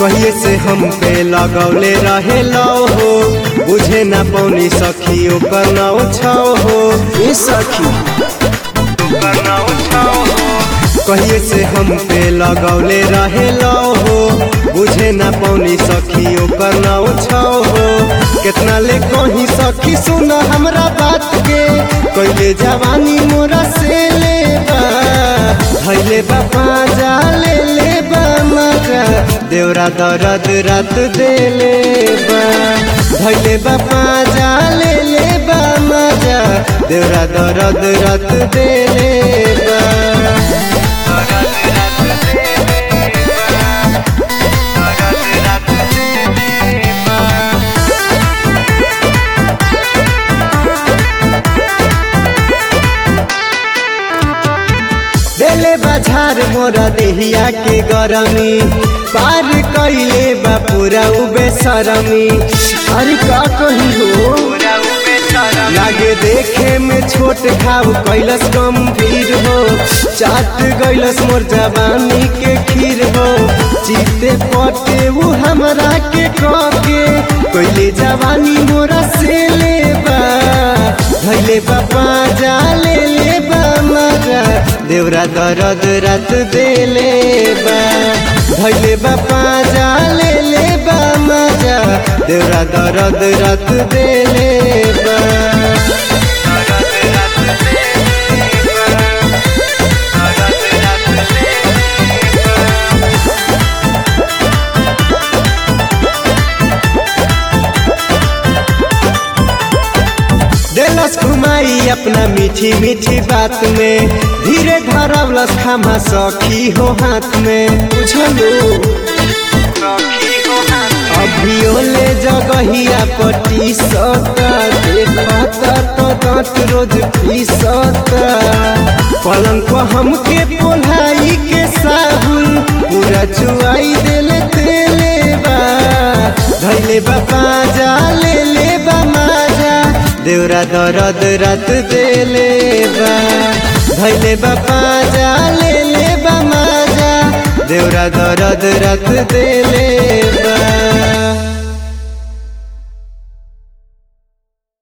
कहिए से हम पे लगौले रहे लो हो बुझे ना पौनी सखी ओकर नाव छाओ हो ए सखी कहिए से हम पे लगौले रहे लो हो बुझे ना पौनी सखी ओकर नाव छाओ हो कितना ले कहीं सखी सुना हमरा बात के कइले जवानी मोरा से ले बा धैले बापा जा ले ले बा मजा देवरा दर्द रात देले बा धैले बापा जा ले ले बा मजा देवरा दर्द रात देले बा देले बाजार मोरा देहिया के गरमी पार कइले बा पूरा उबे सरमी अरे का कही हो लागे देखे में छोट खाव कैलस गंभीर हो चाट गैलस मोर जवानी के खीर हो जीते पटे वो हमरा के कके कैले जवानी मोरा से ले बा धैले बापा जा ले ले बा मजा देवरा दर्द रात देले बा धैले बापा जा ले ले बा मजा देवरा दर्द रात देले बा देलस घुमाई अपना मीठी मीठी बात में धीरे धरवलस खामा सखी हो हाथ में बुझलो अभियो ले जगहिया पटी सता देखता तो दांत रोज पीसता पलंग को हमके पोलाई के साबुन पूरा चुआई देले तेले बा धैले बापा जा ले ले बा माजा देवरा दर्द रात देले बा धैले बापा जा ले ले बा माजा देवरा दर्द रात देले बा